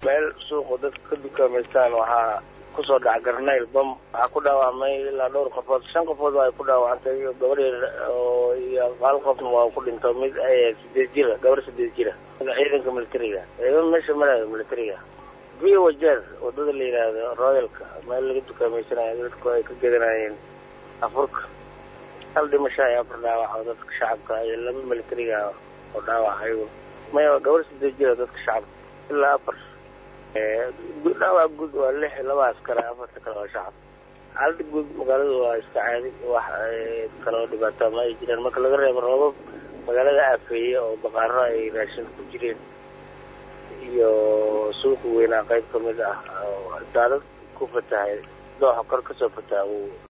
meel suuqu dadka ka dukaamaystaan waxaa kusoo dhaca garnayl bam waxaa ku dhaawacmay ilaa dhowr qofood shan qofood waa ay ku dhaawacantay iyo gabadheed oo iyo hal qofna waa ku dhinto mid sideed jira gabar sideed jira ciidanka militariga ciidan meesha marayo militariga biyo wajeer wadada la yidhaahdo royalka meel laga dukaameysanayo dadku ay ka gedanayeen afurka hal dhimasho ay afar dhaawac oo dadka shacabka iyo laba militariga oo dhaawac ayagu maya gabar sideed jira dadka shacabka ilaa afar dhaawac guud waa lix laba askar afarta kale waa shacab xaalada guud magaalada waa iska caadi wax kaloo dhibaato ma ay jiraan marka laga reebo roobab magaalada aafeeye oo baqaaro ay raashin ku jireen iyo suuqa weynaa qayb kamid ah oo daadad ku fatahay dooxa kor kasoo fataha